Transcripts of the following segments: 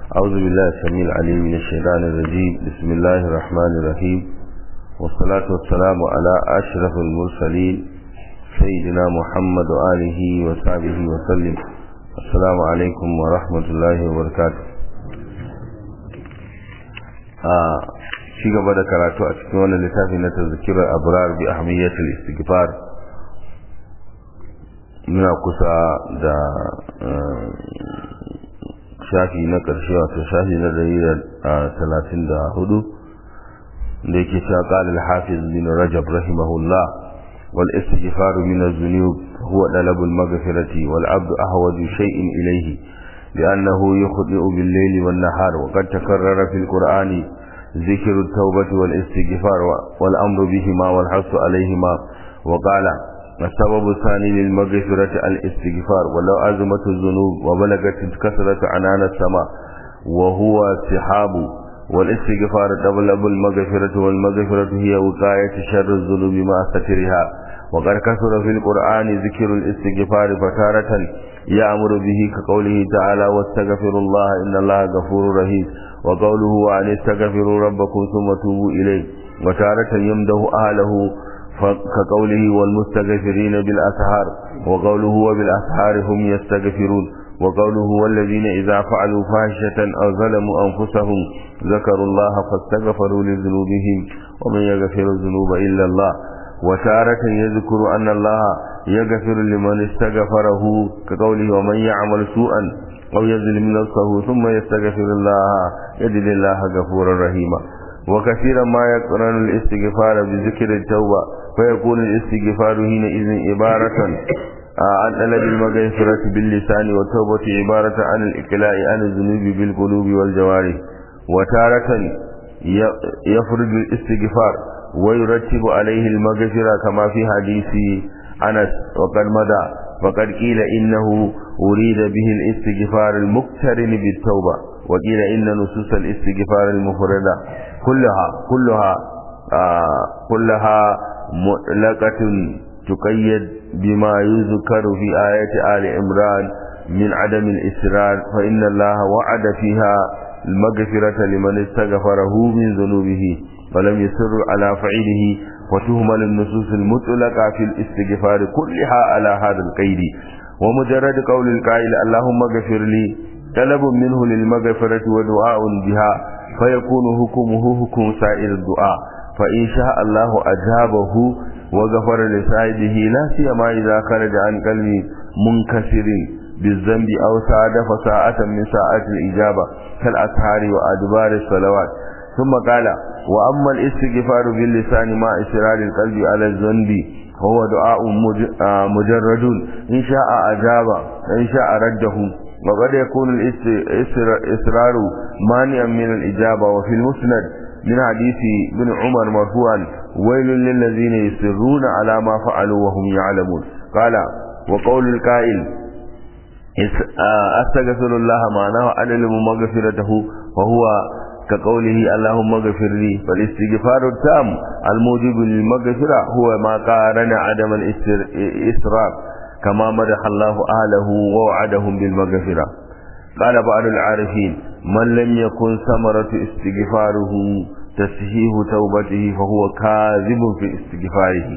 أعوذ بالله السميع العليم من الشيطان الرجيم بسم الله الرحمن الرحيم والصلاة والسلام على أشرف المرسلين سيدنا محمد وآله وصحبه وسلم السلام عليكم ورحمة الله وبركاته ci gaba da karatu a cikin wannan littafi na tazkirar abrar bi ahmiyatul istighfar muna kusa da shafi na ƙarshe wato shafi na dari talatin da hudu da yake cewa ƙalil hafiz bin rajab rahimahullah wal istighfar min az-zunub huwa talab al-maghfirati wal abdu ahwaju shay'in ilayhi لأنه يخطئ بالليل والنهار وقد تكرر في القرآن ذكر التوبة والاستغفار والأمر بهما والحث عليهما وقال السبب الثاني للمغفرة الاستغفار ولو أزمت الذنوب وبلغت كثرة عنان السماء وهو سحاب والاستغفار تبلغ المغفرة والمغفرة هي وقاية شر الذنوب مع سترها وقد كثر في القرآن ذكر الاستغفار فتارة يأمر به كقوله تعالى واستغفروا الله إن الله غفور رحيم وقوله وأن استغفروا ربكم ثم توبوا إليه وتارة يمده أهله كقوله والمستغفرين بالأسحار وقوله وبالأسحار هم يستغفرون وقوله والذين إذا فعلوا فاحشة أو ظلموا أنفسهم ذكروا الله فاستغفروا لذنوبهم ومن يغفر الذنوب إلا الله وتارة يذكر أن الله يغفر لمن استغفره كقوله ومن يعمل سوءا أو يظلم نفسه ثم يستغفر الله يجد الله غفورا رحيما وكثيرا ما يقرن الاستغفار بذكر التوبة فيكون الاستغفار حينئذ عبارة عن طلب المغفرة باللسان والتوبة عبارة عن الإقلاع عن الذنوب بالقلوب والجوارح وتارة يفرض الاستغفار ويرتب عليه المغفرة كما في حديث أنس وقد مدى فقد قيل إنه أريد به الاستغفار المقترن بالتوبة وقيل إن نصوص الاستغفار المفردة كلها كلها آه كلها مطلقة تقيد بما يذكر في آية آل عمران من عدم الإسرار فإن الله وعد فيها المغفرة لمن استغفره من ذنوبه ولم يسر على فعله وتهمل النصوص المطلقة في الاستغفار كلها على هذا القيد ومجرد قول القائل اللهم اغفر لي طلب منه للمغفرة ودعاء بها فيكون حكمه حكم سائر الدعاء فإن شاء الله أجابه وغفر لسائده لا سيما إذا خرج عن قلب منكسر بالذنب أو صادف ساعة من ساعات الإجابة كالأسهار وأدبار الصلوات ثم قال وأما الاستغفار باللسان مع إسرار القلب على الذنب هو دعاء مجرد إن شاء أجاب إن شاء رده وقد يكون الإصرار مانعا من الإجابة وفي المسند من حديث بن عمر مرفوعا ويل للذين يصرون على ما فعلوا وهم يعلمون قال وقول القائل أستغفر الله معناه أعلم مغفرته وهو كقوله اللهم اغفر لي فالاستغفار التام الموجب للمغفرة هو ما قارن عدم الإسراف كما مدح الله أهله ووعدهم بالمغفرة قال بعض العارفين من لم يكن ثمرة استغفاره تسهيه توبته فهو كاذب في استغفاره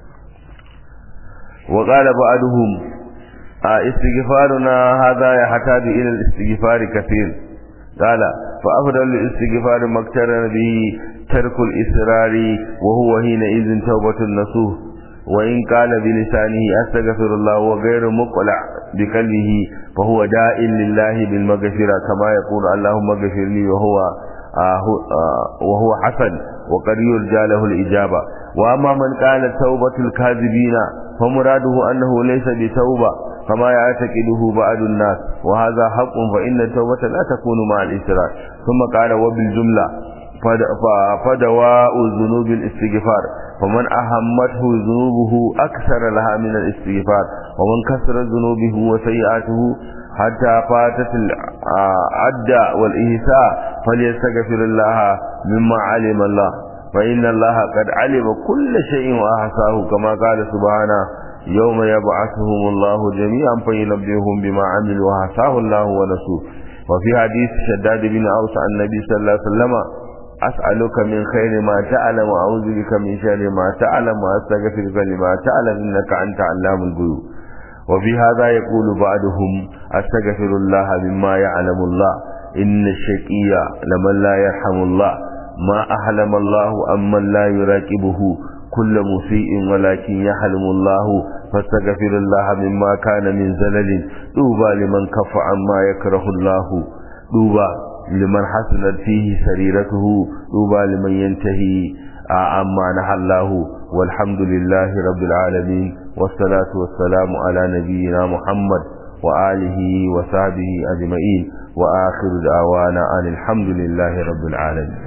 وقال بعضهم استغفارنا هذا يحتاج إلى الاستغفار كثير قال فأفضل الاستغفار ما اقترن به ترك الإسرار وهو حينئذ توبة النصوح وإن قال بلسانه أستغفر الله وغير مقلع بقلبه فهو داء لله بالمغفرة كما يقول اللهم اغفر لي وهو آه آه وهو حسن وقد يرجى له الإجابة وأما من قال توبة الكاذبين فمراده أنه ليس بتوبة كما يعتقده بعض الناس وهذا حق فإن التوبة لا تكون مع الإسرار ثم قال وبالجملة فدواء الذنوب الاستغفار فمن أهمته ذنوبه أكثر لها من الاستغفار ومن كثر ذنوبه وسيئاته حتى فاتت العد والإهساء فليستغفر الله مما علم الله فإن الله قد علم كل شيء وأحصاه كما قال سبحانه يوم يبعثهم الله جميعا فينبئهم بما عملوا وحصاه الله ونسوه وفي حديث شداد بن أوس عن النبي صلى الله عليه وسلم أسألك من خير ما تعلم وأعوذ بك من شر ما تعلم وأستغفرك لما تعلم إنك أنت علام الغيوب وفي هذا يقول بعضهم أستغفر الله مما يعلم الله إن الشقي لمن لا يرحم الله ما أحلم الله أمن لا يراقبه كل مسيء ولكن يحلم الله فاستغفر الله مما كان من زلل دوبا لمن كف عما يكره الله دوبا لمن حسنت فيه سريرته دوبا لمن ينتهي عما نهى الله والحمد لله رب العالمين والصلاة والسلام على نبينا محمد وآله وصحبه أجمعين وآخر دعوانا أن الحمد لله رب العالمين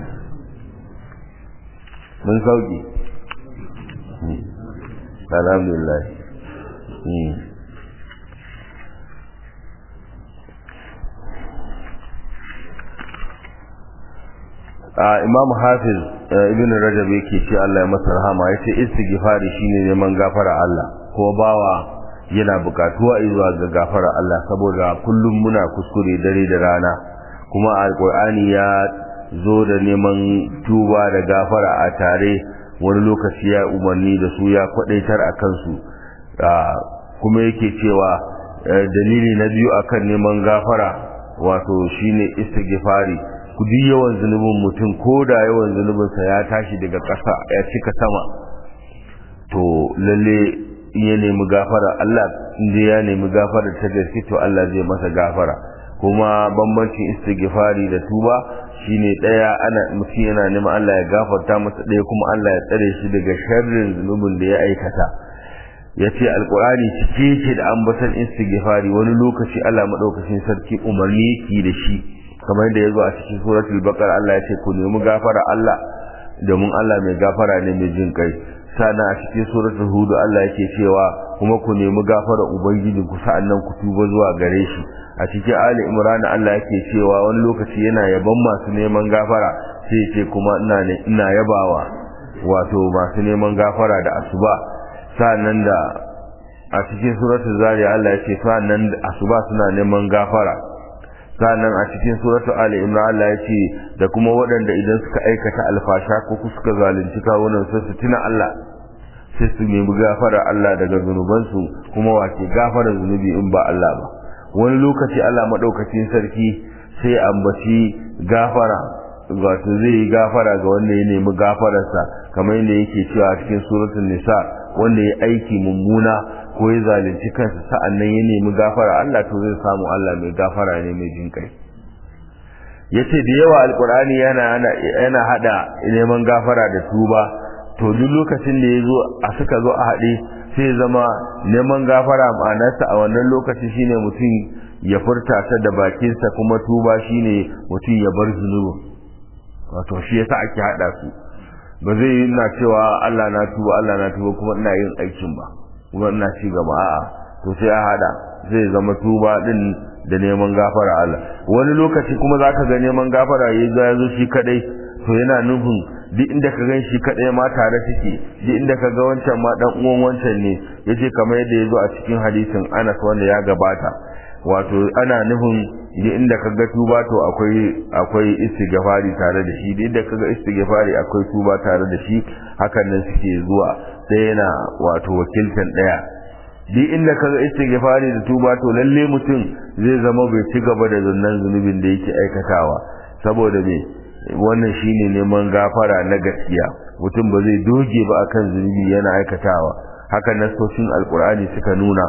من sauki alhamdulillah imam hafiz ibn rajab yake ce Allah ya masa rahama yace istighfari shine neman gafara Allah ko bawa yana bukatuwa zuwa ga gafara Allah saboda kullum muna kuskure dare da rana kuma alqur'ani ya zo da neman tuba da gafara a tare wani lokaci ya umarni da su ya kwadaitar a kansu kuma yake cewa dalili na biyu akan neman gafara wato shine istighfari ku duk yawan zunubin mutum ko da yawan zunubinsa ya tashi daga ƙasa ya cika sama to lalle in ya nemi gafara Allah inda ya nemi gafara ta gaske to Allah zai masa gafara kuma bambancin istighfari da tuba shine daya ana mutum yana neman Allah ya gafarta masa daya kuma Allah ya tsare shi daga sharrin zunubin da ya aikata yace alqur'ani cike yake da ambatan istighfari wani lokaci Allah madaukakin sarki umarni yake da shi kamar yadda yazo a cikin suratul baqara Allah ya ce ku nemi gafara Allah domin Allah mai gafara ne mai jin kai sana a cikin suratul hud Allah yake cewa kuma ku nemi gafara ubangiji ku sa'annan ku tuba zuwa gare shi a cikin ali imran Allah yake cewa wani lokaci yana yaban masu neman gafara sai ce kuma ina ina yabawa wato masu neman gafara da asuba sa'annan da a cikin suratul zariya Allah yake sa'annan da asuba suna neman gafara sa'annan a cikin suratul ali imran Allah yake da kuma waɗanda idan suka aikata alfasha ko suka zalunci kawunan su su tuna Allah sai su nemi gafara Allah daga zunubansu kuma wace gafara zunubi in ba Allah ba wani lokaci Allah madaukakin sarki sai ambaci gafara wato zai yi gafara ga wanda ya nemi gafararsa kamar yadda yake cewa cikin suratul nisa wanda ya aiki mummuna ko ya zalunci kansa sa'annan ya nemi gafara Allah to zai samu Allah mai gafara ne mai jin kai yace da yawa alqur'ani yana yana hada neman gafara da tuba to duk lokacin da yazo a suka zo a hade sai zama neman gafara ma'anarsa a wannan lokaci shine mutum ya furta ta da bakinsa kuma tuba shine mutum ya bar zunubi wato shi yasa ake hada su ba zai yi ina cewa Allah na tuba Allah na tuba kuma ina yin aikin ba kuma ina ci gaba a'a to sai a hada zai zama tuba din da neman gafara Allah wani lokaci kuma zaka ga neman gafara yayi ga yazo shi kadai to yana nufin duk inda ka gan shi kadai ma tare suke duk inda ka ga wancan ma dan uwan wancan ne yace kamar yadda yazo a cikin hadisin Anas wanda ya gabata wato ana nufin duk inda ka ga tuba to akwai akwai istighfari tare da shi duk inda ka ga istighfari akwai tuba tare da shi hakan nan suke zuwa sai yana wato wakiltan daya duk inda ka ga istighfari da tuba to lalle mutum zai zama bai ci gaba da zunnan zunubin da yake aikatawa saboda me wannan shine neman gafara na gaskiya mutum ba zai doge ba akan zunubi yana aikatawa haka nasoshin alkur'ani suka nuna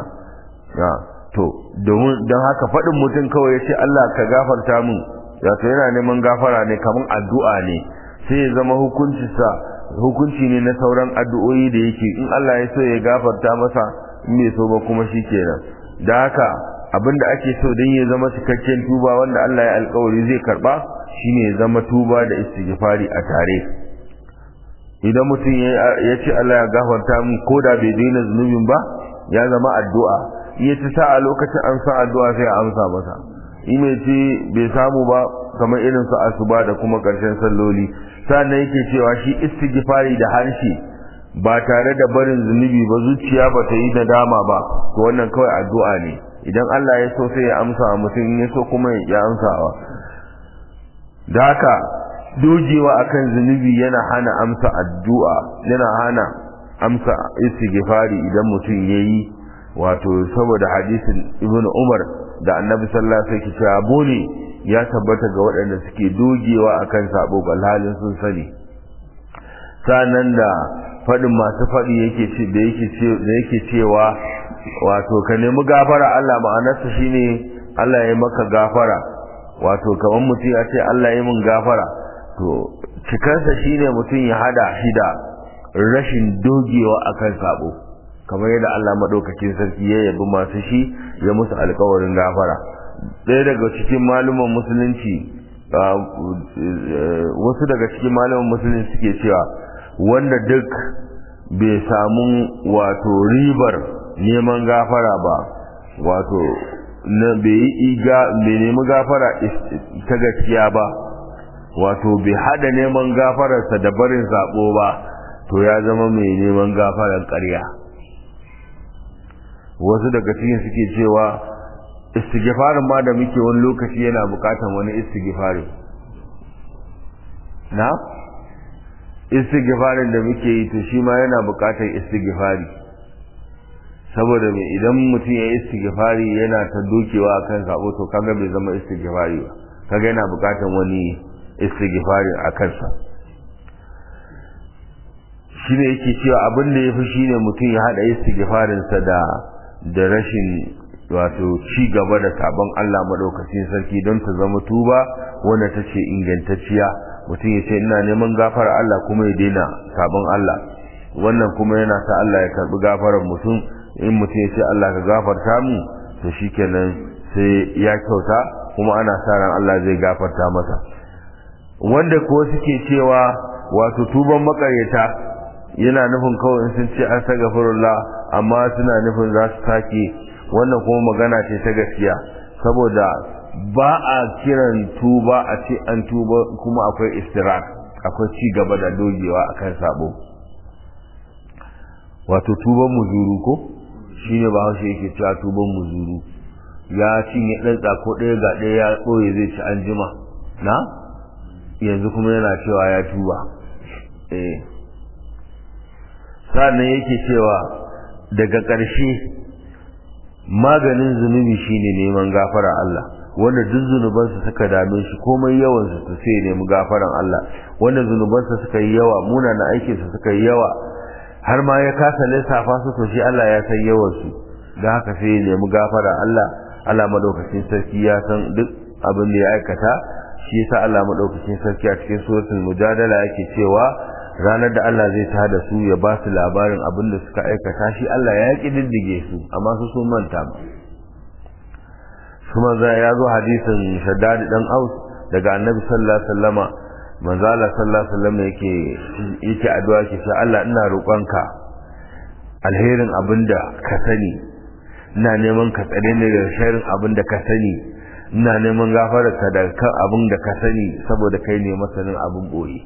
to domin don haka faɗin mutum kawai ya ce Allah ka gafarta min wato yana neman gafara ne kamar addu'a ne sai ya zama hukuncinsa hukunci ne na sauran addu'o'i da yake in Allah ya so ya gafarta masa in bai so ba kuma shi kenan da haka abinda ake so don ya zama cikakken tuba wanda Allah ya alkawari zai karba shine ya zama tuba da istighfari a tare idan mutum ya ce Allah ya gafarta min ko da bai daina zunubin ba ya zama addu'a iya ta sa a lokacin an san addu'a sai a amsa masa in mai ce bai samu ba kamar irin su asuba da kuma ƙarshen salloli sannan yake cewa shi istighfari da harshe ba tare da barin zunubi ba zuciya ba ta yi nadama ba to wannan kawai addu'a ne idan Allah ya so sai ya amsa wa mutum in ya so kuma ya amsawa da haka dogewa akan zunubi yana hana amsa addu'a yana hana amsa istighfari idan mutum yayi wato saboda hadisin ibnu umar da annabi sallallahu alaihi wasallam cewa bone ya tabbata ga waɗanda suke dogewa akan sabo halin sun sani sanan da faɗin masu faɗi yake ce da yake ce da yake cewa wato ka nemi gafara Allah ma'anarsa shine Allah ya maka gafara wato kamar mutum ya ce Allah ya min gafara to cikansa shine mutum ya hada shi da rashin dogewa akan sabo kamar yadda Allah madaukakin sarki ya yabi masu shi ya musu alƙawarin gafara ɗaya daga cikin maluman musulunci wasu daga cikin maluman musulunci suke cewa wanda duk bai samu wato ribar neman gafara ba wato na bai yi iga bai nemi gafara ta gaskiya ba wato bai hada neman gafararsa da barin sabo ba to ya zama mai neman gafarar ƙarya wasu daga cikin suke cewa istighfarin ma da muke wani lokaci yana bukatan wani istighfari na istighfarin da muke yi to shi ma yana bukatar istighfari saboda mai idan mutum ya istighfari yana ta dokewa akan sabo to kaga bai zama istighfari ba kaga yana bukatan wani istighfari a kansa shine yake cewa abin da yafi shine mutum ya hada istighfarinsa da da rashin wato ci gaba da sabon Allah madaukakin sarki don ta zama tuba wanda ta ce ingantacciya mutum ya ce ina neman gafara Allah kuma ya daina sabon Allah wannan kuma yana sa Allah ya karbi gafarar mutum in mutum ya ce Allah ka gafarta mu to shikenan sai ya kyauta kuma ana sa ran Allah zai gafarta masa wanda ko suke cewa wato tuban makaryata yana nufin kawai sun ce astaghfirullah amma suna nufin za su sake wannan kuma magana ce ta gaskiya saboda ba a kiran tuba a ce an tuba kuma akwai istirak akwai ci gaba da dogewa akan sabo wato tuban muzuru ko shine ba haushe yake cewa tuban muzuru ya cinye ɗan tsako ɗaya ga ɗaya ya ɓoye zai ci an jima na yanzu kuma yana cewa ya tuba eh sannan yake cewa daga ƙarshe maganin zunubi shine neman gafara Allah wanda duk zunubansa suka dame shi komai yawan su to sai nemi gafaran Allah wanda zunubansa suka yi yawa munana aikin sa suka yi yawa har ma ya kasa lissafa su to shi Allah ya san yawan su dan haka sai ya nemi gafara Allah Allah madaukakin sarki ya san duk abin da ya aikata shi yasa Allah madaukakin sarki a cikin suratul mujadala yake cewa ranar da Allah zai tada su ya ba su labarin abin da suka aikata shi Allah ya kididdige su amma su sun manta ba kuma za ya zo hadisin shaddadi dan aus daga annabi sallallahu alaihi wasallama manzo Allah sallallahu alaihi wasallama yake yake addu'a ke cewa Allah ina roƙonka alherin abinda ka sani ina neman ka tsare ni daga sharrin abinda ka sani ina neman gafararka da kan abin da ka sani saboda kai ne masanin abin boye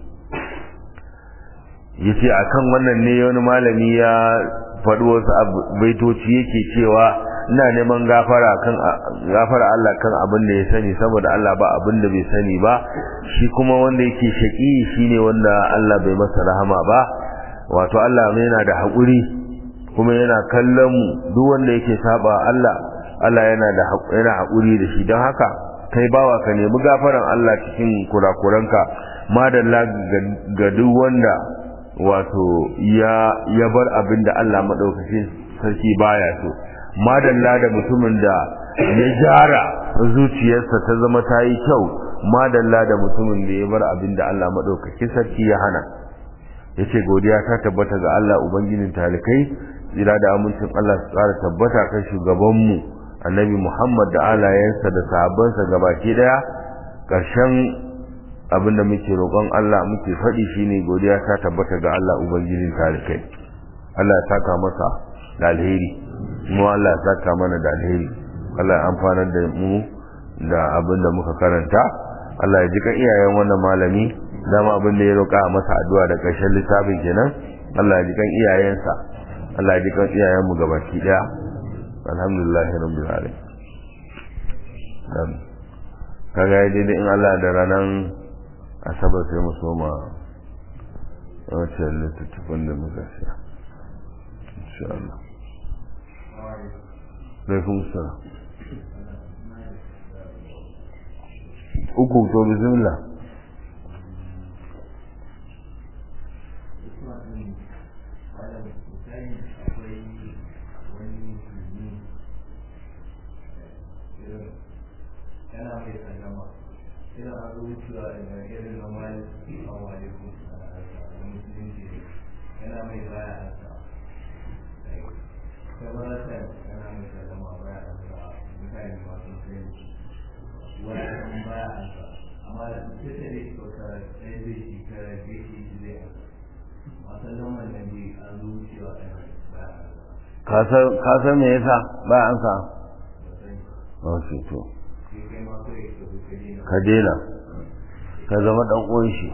yace akan wannan ne wani malami ya faɗi wasu baitoci yake cewa ina neman gafara kan gafara Allah kan abin da ya sani saboda Allah ba abin da bai sani ba shi kuma wanda yake shaki shine wanda Allah bai masa rahama ba wato Allah yana da haƙuri kuma yana kallon mu duk wanda yake saba Allah Allah yana da yana haƙuri da shi don haka kai bawa ka nemi gafaran Allah cikin kurakuranka madalla ga duk wanda wato ya ya bar abin da Allah madaukakin sarki baya so madalla da mutumin da ya jara zuciyarsa ta zama ta yi kyau madalla da mutumin da ya bar abin da Allah madaukakin sarki ya hana yace godiya ta tabbata ga Allah ubangijin talikai jira da amincin Allah su tsara tabbata kan shugabanmu annabi Muhammad da alayensa da sahabbansa gabaki daya ƙarshen abinda muke roƙon Allah muke faɗi shine godiya ta tabbata ga Allah ubangijin talikai Allah ya saka masa da alheri mu Allah ya saka mana da alheri Allah ya amfanar da mu da abinda muka karanta Allah ya ji kan iyayen wannan malami dama abin da ya roƙa masa addu'a da ƙarshen littafin kenan Allah ya ji kan iyayensa Allah ya ji kan iyayen mu gabaki daya alhamdulillah rabbil alamin kaga ya daidai in Allah da ranar asabar sai mu soma wancan littattafan da muka siya insha Allah laifin sa uku to bismillah yana mai sallama ina a zuciya daga irin na mali a walikun a musulunci yana mai baya hasa kamaratan yana mai sallama baya hasa mutane masu musulunci wani baya hasa amma da su ta ne ko ka ɗaya zai shi ka gaishe shi zai hasa a sallaman nan dai a zuciya baya hasa ka san me yasa ba an sa wasu to ka dena ka zama dan uwan shi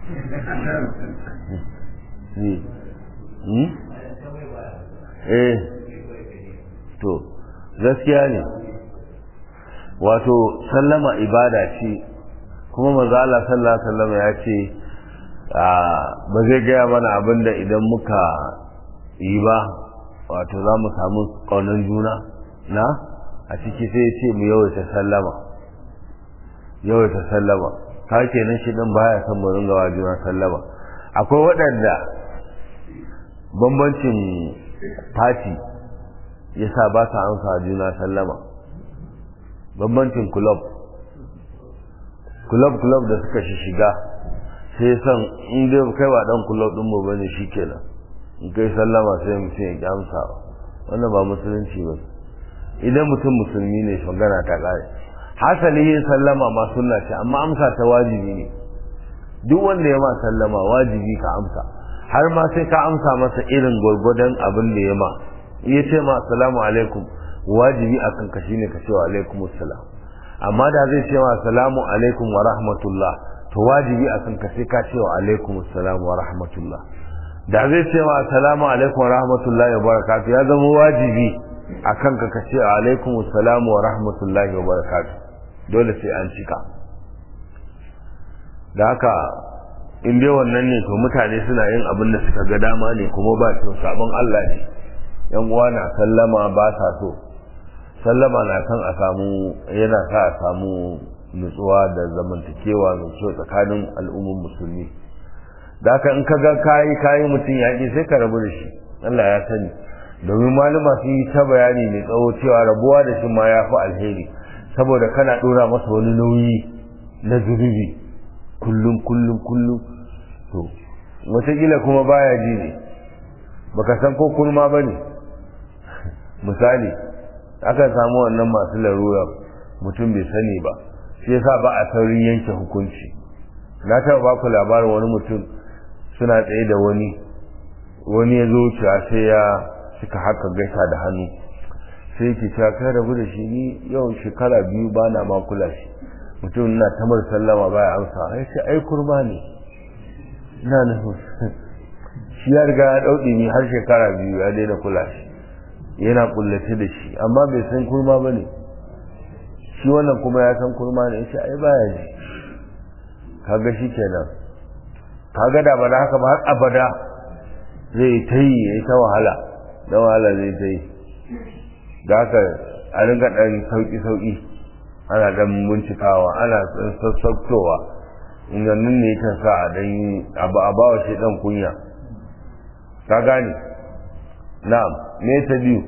eh to gaskiya ne wato sallama ibada ce kuma maza Allah sallallahu alaihi wasallam ya ce ba zai gaya mana abinda idan muka yi ba wato za mu samu ƙaunar juna na a ciki sai ya ce mu yawaita sallama yawaita sallama ka kenan shi din baya son mu ringa wa juna sallama akwai waɗanda bambancin fati yasa ba sa amsa juna sallama bambancin club club club da suka shi shiga sai san in dai kai ba dan club din mu bane shikenan in kai sallama sai mutum ya amsa wannan ba musulunci ba idan mutum musulmi ne magana ta kare hasali yin sallama ma sunna ce amma amsa ta wajibi ne duk wanda ya ma sallama wajibi ka amsa har ma sai ka amsa masa irin gwargwadon abin da ya ma iya ce ma assalamu alaikum wajibi akan ka shine ka ce wa alaikum assalam amma da zai ce ma assalamu alaikum wa rahmatullah to wajibi akan ka sai ka ce wa alaikum assalam wa rahmatullah da zai ce ma assalamu alaikum wa rahmatullahi wa barakatuh ya zama wajibi akan ka ka ce alaikum assalam wa rahmatullahi wa barakatuh dole sai an cika da haka in dai wannan ne to mutane suna yin abin da suka ga dama ne kuma ba to sabon Allah ne yan uwa na sallama ba sa so sallama na kan a samu yana sa a samu nutsuwa da zamantakewa mai kyau tsakanin al'ummar musulmi da haka in ka ga kayi kayi mutum ya sai ka rabu da shi Allah ya sani domin malama sun yi ta bayani mai tsawo cewa rabuwa da shi ma ya fi alheri saboda kana dora masa wani nauyi na zunubi kullum kullum kullum to wataƙila kuma baya ji ne baka san ko kurma ba ne misali akan samu wannan masu larura mutum bai sani ba shi yasa ba a saurin yanke hukunci na taɓa ba ku labarin wani mutum suna tsaye da wani wani ya zo wucewa sai ya suka haka gaisa da hannu sai yake cewa kai rabu da shi ni yau shekara biyu ba na ma kula shi mutum na tamar sallama baya amsa ya ce ai kurma ne ina nufin shi ya riga ya ɗauɗi ni har shekara biyu ya daina kula shi yana kullace da shi amma bai san kurma ba ne shi wannan kuma ya san kurma ne ya ce ai baya ji kaga shi kenan kaga da ba da haka ba har abada zai ta yi ya yi ta wahala na wahala zai ta yi da haka a ringa ɗan sauƙi-sauƙi ana ɗan bincikawa ana sassautowa ingannin ne kan sa a ɗan abu a bawa shi ɗan kunya ka gane na'am me ta biyu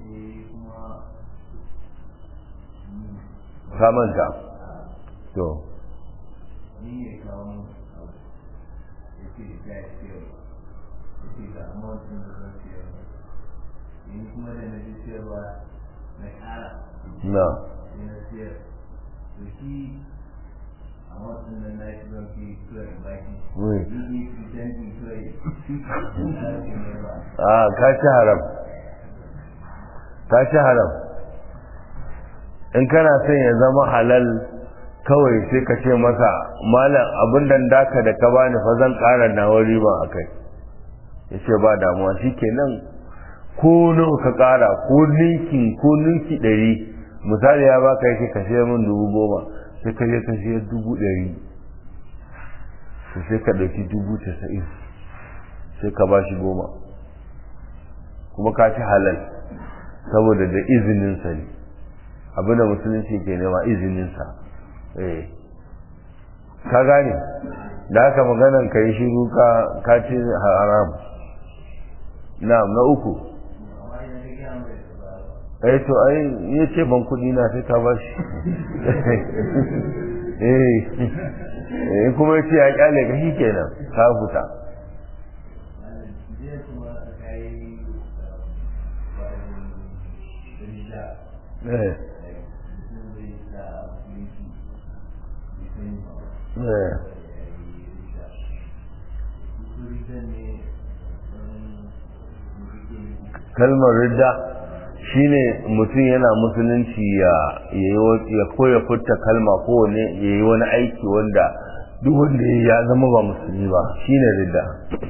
ka manta to ni ne kawo mun abu ya ce da ya ce ya ce ga amurkin da zan siyar ni kuma da na ji siyarwa na ƙara na sai na siyar to shi a wasu nan na shi zan fi kawai baki Wai. ni ne fi dangi kawai na shi ne ba a ka ci haram ka ci haram in kana son ya zama halal kawai sai ka ce masa malam abin da daka da ka bani fa zan ƙara nawa riban a kai ya ce ba damuwa shi kenan ko nawa ka ƙara ko ninki ko ninki ɗari misali ya baka yake ka sayar min dubu goma sai ka je ka sayar dubu ɗari to sai ka ɗauki dubu casa'in sai ka ba shi goma kuma ka ci halal saboda da izininsa ne abinda musulunci ke nema izininsa eh ka gane da haka maganan ka yi shiru ka ci haram na na uku eh to ai ya ce ban kudi na sai ka ba shi eh kuma ya ce ya kyale ka shi kenan ka huta eh eh kalmar ridda shine mutum yana musulunci ya ya koya furta kalma ko ne ya yi wani aiki wanda duk wanda ya zama ba musulmi ba shine ridda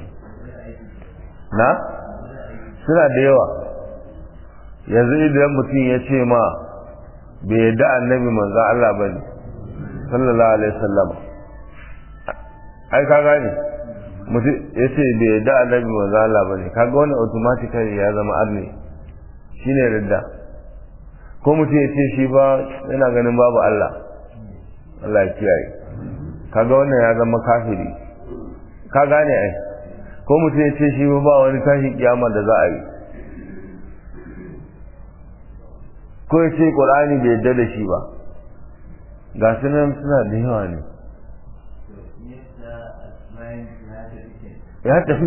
na suna da yawa yanzu idan mutum ya ce ma bai yadda annabi manzan Allah ba ne sallallahu alaihi wasallam ai ka gane mutum ya ce bai yadda annabi manzan Allah ba ne kaga wani automatically ya zama arne shine ridda ko mutum ya ce shi ba yana ganin babu Allah Allah ya kiyaye kaga wannan ya zama kafiri ka gane ai ko mutum ya ce shi ba wani tashi kiyama da za a yi ko ya ce ƙur'ani bai yadda da shi ba ga su nan suna da yawa ne ya tafi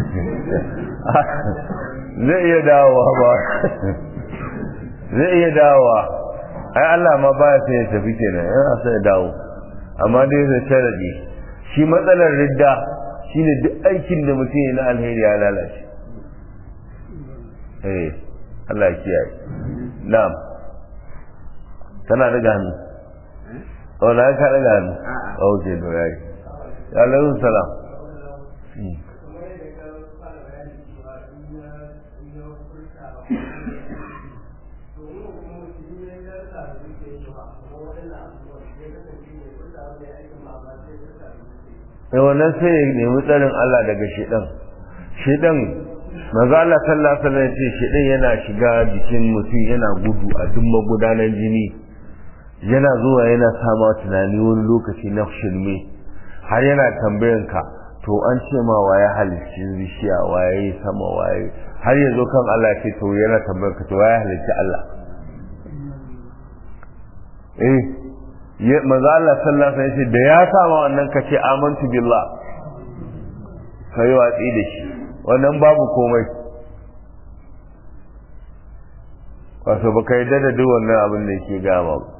zai iya dawowa ba zai iya dawowa ai Allah ma baya sai ya tafi kenan yana sai ya dawo amma dai zai sharadi shi matsalar ridda shine duk aikin da mutum ya na alheri ya lalace eh Allah ya kiyaye na'am kana daga hannu oh na ka daga hannu oh ke to yayi alaikum salam sai wannan sai ya nemi tsarin Allah daga shedan shedan maza Allah sallallahu alaihi wasallam ce shedan yana shiga jikin mutum yana gudu a duk magudanan jini yana zuwa yana sama tunani wani lokaci na shirme har yana tambayan ka to an ce ma waye halicci bishiya waye sama waye har ya zo kan Allah ce to yana tambayan ka to waye halicci Allah eh maza Allah sallallahu alaihi wasallam da ya sama wannan ka ce amantu billah kai watsi da shi wannan babu komai wato baka yi da duk wannan abin da yake gama ba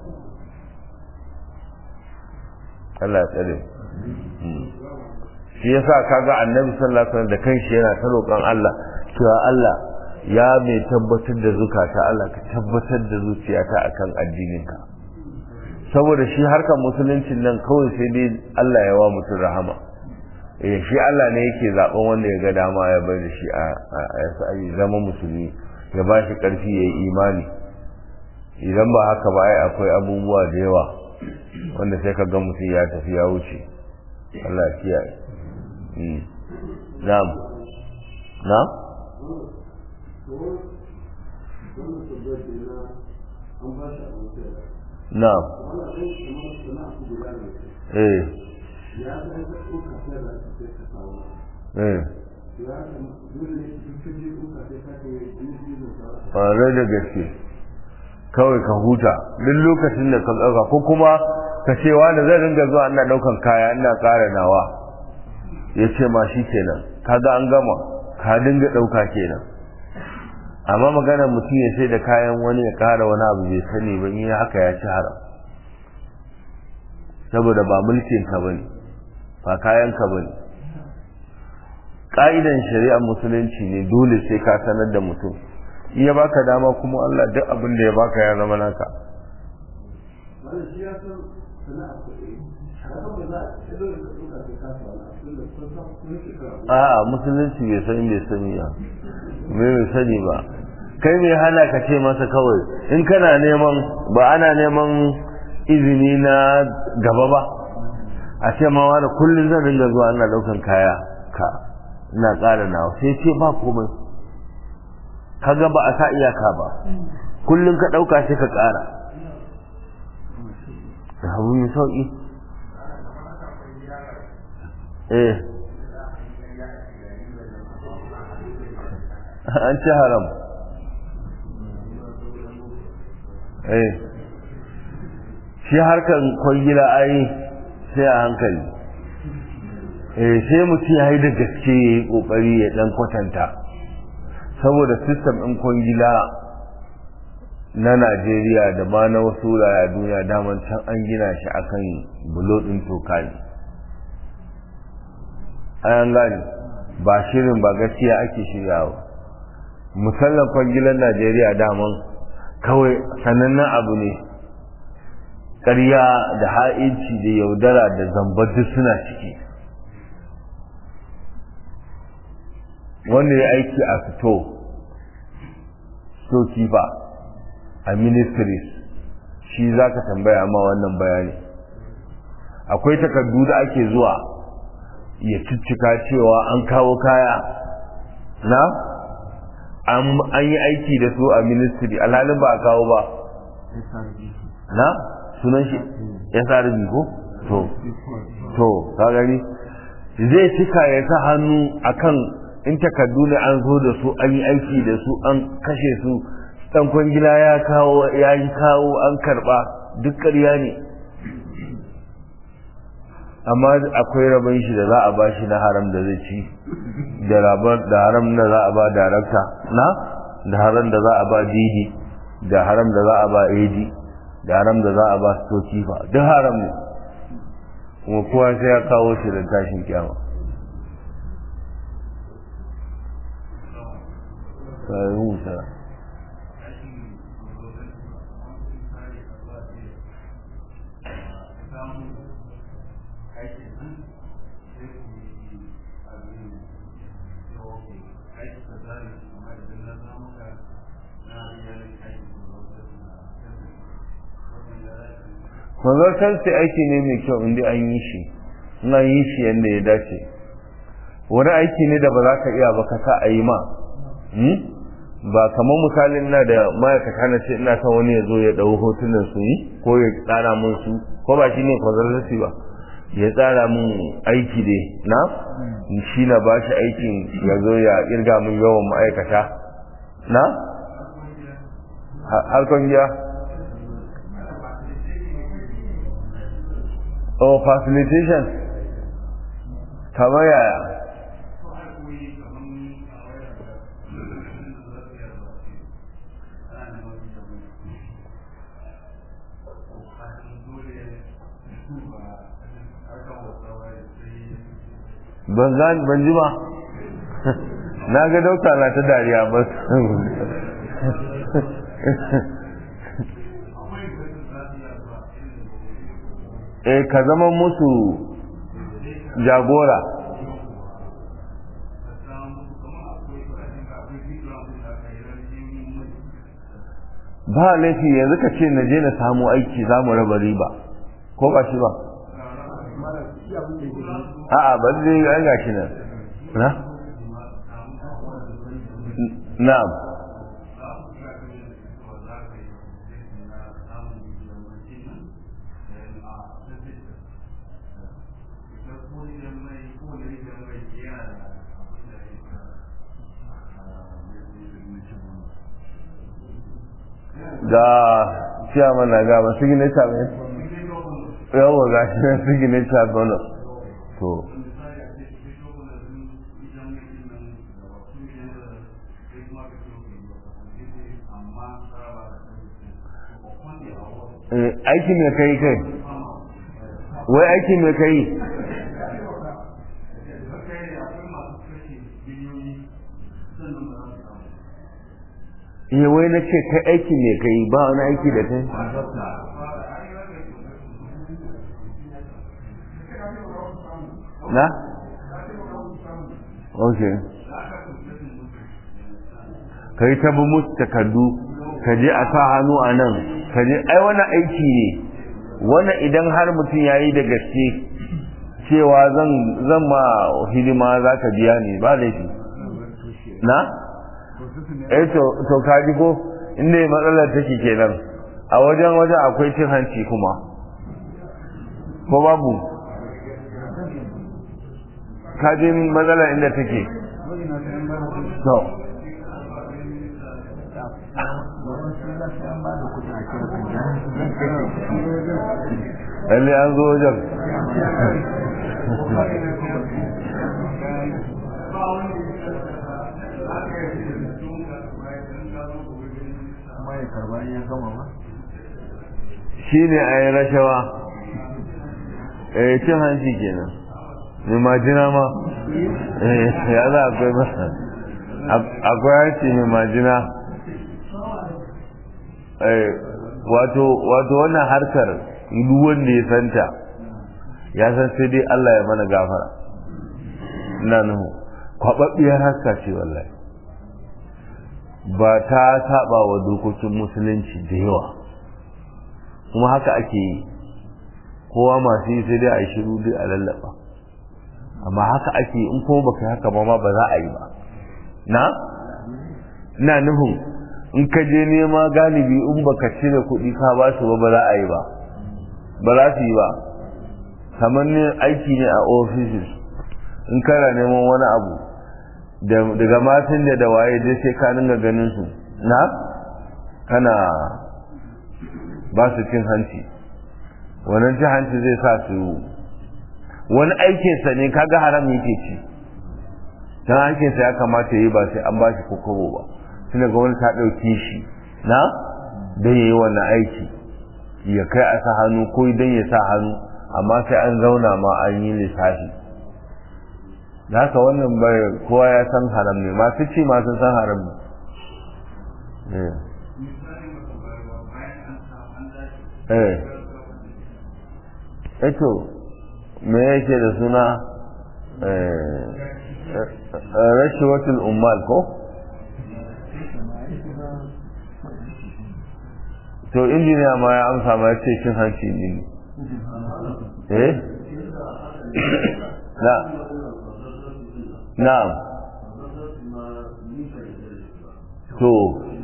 Allah tsare shi yasa kaga annabi sallallahu alaihi wasallam da kanshi yana ta roƙon Allah cewa Allah ya mai tabbatar da zukata Allah ka tabbatar da zuciyata akan addininka saboda shi harkar musuluncin nan kawai sai dai Allah ya wa mutum rahama eh shi Allah ne yake zaben wanda ya ga dama ya bar da shi a zama musulmi ya ba shi karfi ya yi imani idan ba haka ba ai akwai abubuwa da yawa wanda sai ka ga mutum ya tafi ya wuce Allah ya kiyaye na'am na'am na'am eh eh ƙwarai da gaske kawai ka huta duk lokacin da ka ɗauka ko kuma ka ce wani zai ringa zuwa ina ɗaukan kaya ina ƙara nawa ya ce ma shi kenan kaga an gama ka dinga ɗauka kenan amma maganar mutum ya sai da kayan wani ya ƙara wani abu bai sani ba in haka ya ci haram saboda ba mulkin ka bane ba kayan ka bane ka'idan shari'ar musulunci ne dole sai ka sanar da mutum in ya baka dama kuma Allah duk abin da ya baka ya zama naka a'a musulunci bai san bai sani ya me bai sani ba kai mai hana ka ce masa kawai in kana neman ba ana neman izini na gaba ba a ce ma wani kullum zan ringa zuwa ina daukan kaya ka ina ƙara nawa sai ce ba komai kaga ba a sa iyaka ba kullum ka ɗauka sai ka ƙara da abu mai sauƙi eh an ci haram eh shi harkan kwangila ai sai a hankali eh sai mutum ya yi da gaske ya yi ƙoƙari ya ɗan kwatanta saboda sistem ɗin kwangila na Najeriya da ma na wasu wurare a duniya daman can an gina shi akan bulo ɗin toka ne an gane ba shirin ba gaskiya ake shiryawa musallan kwangilan Najeriya daman kawai sanannen abu ne ƙarya da ha'inci da yaudara da zamba duk suna ciki wanda ya aiki a fito stokifa a ministries shi za ka tambaya ma wannan bayani akwai takardu da ake zuwa ya ciccika cewa an kawo kaya na an yi aiki da su a ministry alhalin ba a kawo ba na sunan shi ya sa ko to to ka gani zai cika ya sa hannu akan in takardu ne an zo da su an yi aiki da su an kashe su dan kwangila ya kawo ya yi kawo an karba duk ƙarya ne amma akwai rabon shi da za a ba shi na haram da zai ci da haram da za a ba darakta na da haram da za a ba didi da haram da za a ba edi da haram da za a ba stokifa duk haram ne kuma kowa sai ya kawo shi da tashin kyama sai musa mazartar sai aiki ne mai kyau inda an yi shi in an yi shi yadda ya dace wani aiki ne da ba za ka iya ba ka sa a yi ma ba kamar misalin na da ma'aikata na ce ina son wani ya zo ya ɗau hotunan su yi ko ya tsara mun su ko ba shi ne consultancy ba ya tsara mun aiki dai na shi na ba shi aikin ya zo ya irga mun yawan ma'aikata na harkon giya oh facilitation kamar yaya ban ban ji ba na ga dauka na ta dariya ba eh ka zama musu jagora ba laifi yanzu ka ce na je na samu aiki za mu raba riba ko ba shi ba a'a ba zai an gashi nan na na'am ga ciyaman na ga masu gine mai yawon ga shi na su gine bonus to aiki mai kai kai wai aiki mai kai eh wai na ce kai aiki mai kai ba wani aiki da kai na? ok ka yi ta bi musu takardu ka je a sa hannu a nan ka je ai wani aiki ne wannan idan har mutum ya yi da gaske cewa zan zan ma hidima za ka biya ne ba laifi na? eh to ka ji ko inda matsalar take kenan a wajen wajen akwai cin hanci kuma ko babu ka ji matsalar inda take to lalle an zo wajen shi ne a yi rashawa eh cin hanci kenan mai majina ma ya za akwai masa akwai hanci mai majina wato wannan harkar duk wanda ya santa ya san sai dai Allah ya mana gafara ina nuhu kwababbiyar harka ce wallahi ba ta saba wa dokokin musulunci da yawa kuma haka ake yi kowa masu yi sai dai a yi shiru duk a lallaba amma haka ake yi in kuma baka haka ba ma ba za a yi ba na ina nufin in ka je nema galibi in baka cire kuɗi ka ba su ba ba za a yi ba ba za su yi ba kamar ne aiki ne a offices in kana neman wani abu daga matan da da waye dai sai ka dinga ganin su na kana ba su cin hanci wannan cin hanci zai sa su wani aikinsa ne kaga haram yake ci dan aikinsa ya kamata yi ba sai an ba shi kokobo ba tunda gwamnati ta ɗauki shi na don ya yi wannan aiki ya kai a sa hannu ko don ya sa hannu amma sai an zauna ma an yi lissafi da haka wannan bai kowa ya san haram ne masu ci masu san haram ne eh eto me yake da suna rashiwatul ummal ko to injiniya ma ya amsa ma ya ce cin hanci ne eh na na'am to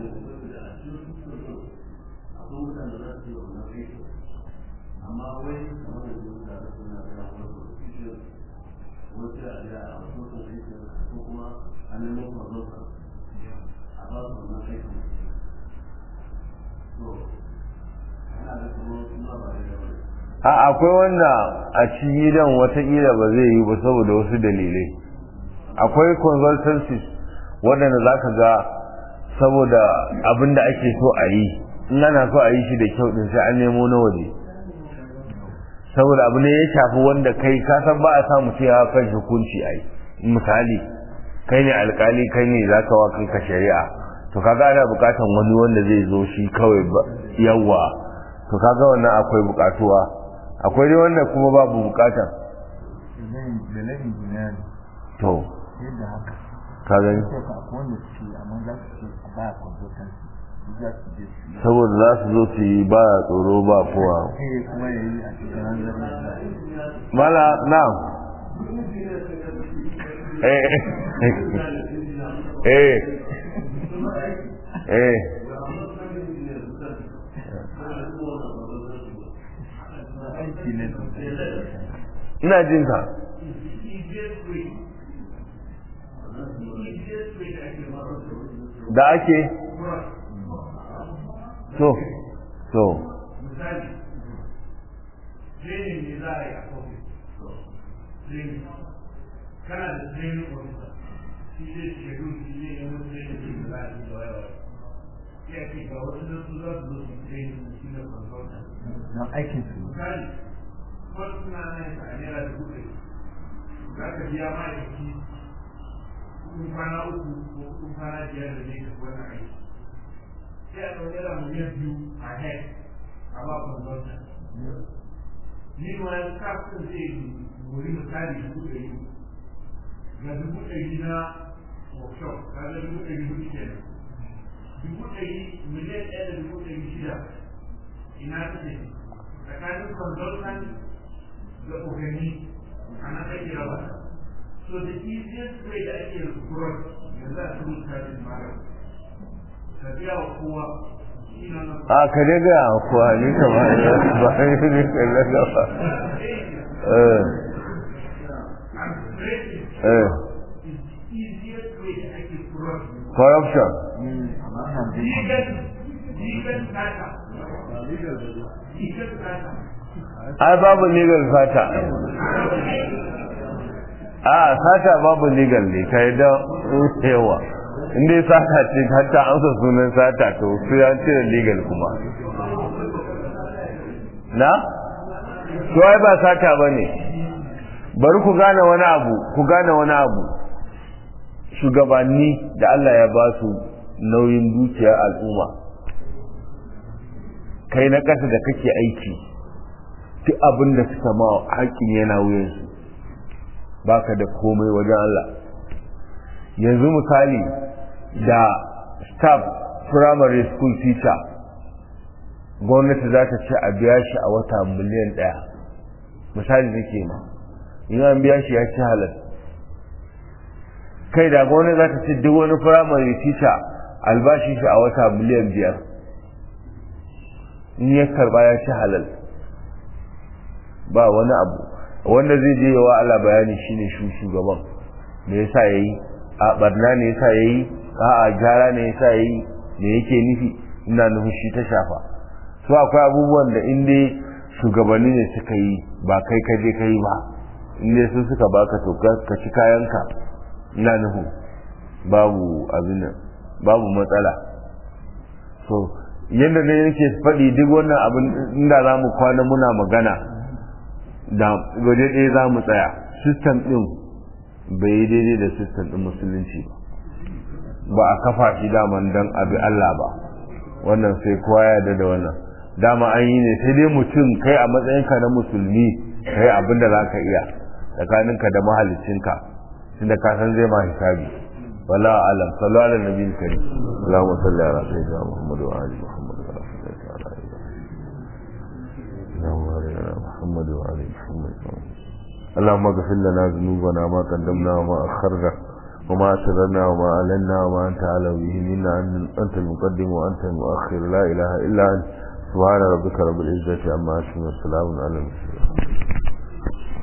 a akwai wanda a cikin gidan watakila ba zai yi ba saboda wasu dalilai akwai consultancies waɗanda za ka ga saboda abin da ake so a yi in ana so a yi shi da kyau din sai an nemo na waje saboda abu ne ya shafi wanda kai ka san ba a sa mutum ya kan hukunci a yi misali kai ne alkali kai ne za ka wa kanka shari'a to kaga ana bukatan wani wanda zai zo shi kawai yawa to kaga wannan akwai bukatuwa akwai dai wanda kuma babu bukata to ka gani saboda za su zo su yi ba tsoro ba kowa mala na eh eh eh ina jin ka da ake to to kana da training officer shi zai shekaru shi zai yi wani training da za a yi da wayewa ya ce ga wasu da su za su zo su training da shi da consultant na aikin su misali wasu suna nan a naira dubu ɗari za ka biya ma'aikaci kuɗin kwana uku ko kuɗin kwana biyar da zai tafi wani aiki sai a ɗauki naira miliyan biyu a head a ba consultant meanwhile kafin zai wuri misali dubu ɗari ga dubu ɗari na workshop ka ga dubu ɗari hudu kenan dubu ɗari miliyan ɗaya da dubu ɗari shida ina take tsakanin consultant da ogani a nan ake raba so the easiest way da ake cross yanzu a cikin kajin mara ka biya wa kowa shi na nan a ka dai ga kuwa ni kamar ba ni ne kallon gaba eh eh easiest way da ake cross corruption legal legal data legal data ai babu legal sata a sata babu legal ne ka yi da yawa inda ya sata ce hatta amsa sunan sata to su ya cire legal kuma na? to ai ba sata ba ne bari ku gane wani abu ku gane wani abu shugabanni da Allah ya ba su nauyin dukiyar al'umma kai na ƙasa da kake aiki duk abin da suka ma haƙƙin yana wuyansu baka da komai wajen Allah yanzu misali da staff primary school teacher gwamnati za ta ce a biya shi a wata miliyan ɗaya misali nake ma in an biya shi ya ci halal kai da gwamnati za ta ce duk wani primary teacher albashi shi a wata miliyan biyar in ya karba ya ci halal ba wani abu wanda zai je yawa ala bayani shine shu shugaban me yasa yayi a barna ne yasa yayi a a gyara ne yasa yayi me yake nufi ina nufin shi ta shafa so akwai abubuwan da in dai shugabanni ne suka yi ba kai ka je kai ba in dai sun suka baka to ka ci kayanka ina nufin babu abin nan babu matsala so yadda ne yake faɗi duk wannan abin inda za mu kwana muna magana da waje ɗaya za mu tsaya sistem ɗin bai yi daidai da sistem ɗin musulunci ba ba a kafa shi daman don abi Allah ba wannan sai kowa ya yarda da wannan dama an yi ne sai dai mutum kai a matsayinka na musulmi kai abin da za ka iya tsakaninka da mahalicinka tunda ka san zai ma hisabi wala alam sallu ala nabiyil karim allahumma salli ala sayyidina muhammad wa ali muhammad wa ala اللهم بارك على محمد وعلى محمد اللهم اغفر لنا ذنوبنا ما قدمنا وما اخرنا وما اسررنا وما اعلنا وما انت اعلم به منا انت المقدم وانت المؤخر لا اله الا انت سبحان ربك رب العزه عما يصفون وسلام على المرسلين